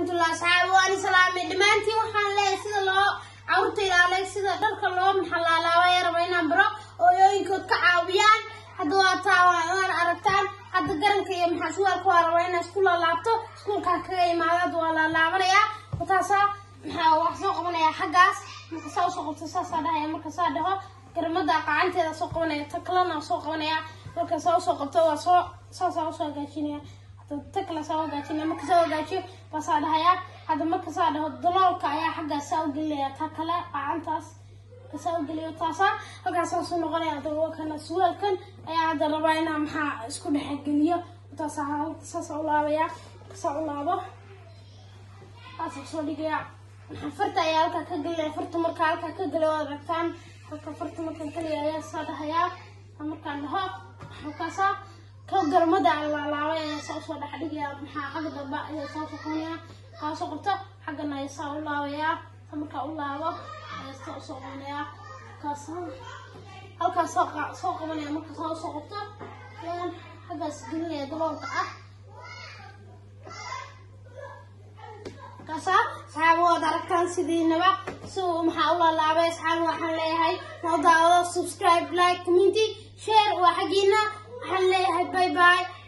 waraxmatullahi asxaabi waani salaamay dhammaantiin waxaan leeyahay sida loo carruurta ilaalay sida dharka loo maxalaalaabaya raba inaan baro ooyooyinkood ka caawiyaan hadda waa taa waan aragtaan hadda garanka iyo maxaa suwaalka waa raba inaan isku laalaabto iskuulkaa kaga imaadaad waa laalaabanayaa wataasaa maxaa wax soo qabanayaa xaggaas marka saa usoo qabto saasaa dhahaya marka saa dhaho garamada qacanteeda soo qabanaya ta kalena soo qabanaya marka saa usoo qabto waa soo saasaa usoo hagaajinaya ta kale saa hagaajinaya marka saa hagaajiyo baa saa dhahaya hadda marka saa dhaho daloolka ayaa xaggaas saa ugelinaya ta kale qacantaas saa ugeliyo taasaa halkaas saasuu noqonaya hadda kana suwaalkan ayaa hadda rabaa inaa maxaa isku dhexgeliyo taasaa saasaa u laabaya saa u laabo saasaa soo dhigaya maxaa farta ayaa halkaa ka gelinaya farta markaa halkaa ka geliya waad aragtaan halka farta markaan geliya ayaa saa dhahayaa markaan dhaho halkaasaa ka garmada aan laalaabay ayaa saa usoo dhex dhigaya maxaa xagga dambe ayaa saa usoo qabanaya kaa soo qabto xaggana ayaa saa u laabayaa markaa u laabo ayaa saa usoo qabanaya halkaas halkaas soo soo qabanaya marka saa usoo qabto ayaan xaggaas gelinaya daboolka ah kasa saxaaba waad aragtaan sidiinaba si uu maxaa u laalaabay asxaaba waxaan leeyahay noo daawado subscribe like community share waa xaggiina waxaan leeyahay bye bye